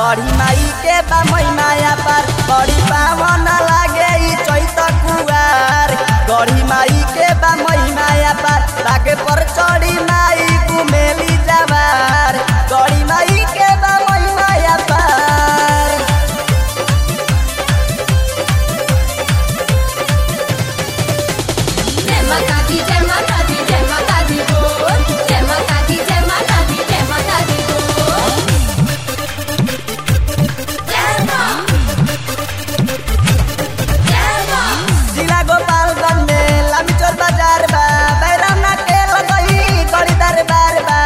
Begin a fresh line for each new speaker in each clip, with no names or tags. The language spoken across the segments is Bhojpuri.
गढ़ी माई के बा माया पार बड़ी पावन लागे ई चैत कुआर गढ़ी माई के बा माया पार ताके पर चढ़ी माई कुमेली जवार गढ़ी माई के बा माया पार
जय माता दी जय माता दी जय माता दी बोल जय माता दी जय माता दी जय माता दी बोल जय मां जय मां
जिला गोपालगंज में लामीचोर बाजार बा बैराम ना के लगई गड़ी दरबार बा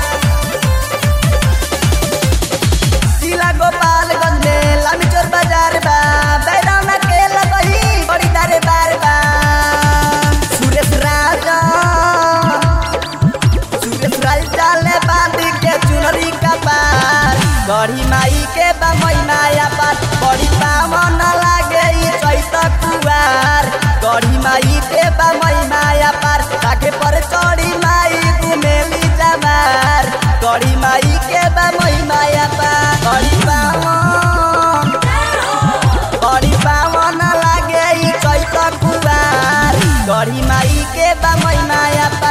जिला गोपालगंज में लामीचोर बाजार बा बैराम ना के लगई गड़ी दरबार बा सुरेश राजा सुरेश राजा ले बांधी के चुनरी का पार गढ़ी माई के बा माया पार बड़ी पावन लागे ई चैत कुआर गढ़ी माई के बा माया पार ताके पर चढ़ी माई कुमेली जमार गढ़ी माई के बा माया पार गढ़ी पावन बड़ी पावन लागे ई चैत कुआर गढ़ी माई के बा माया पार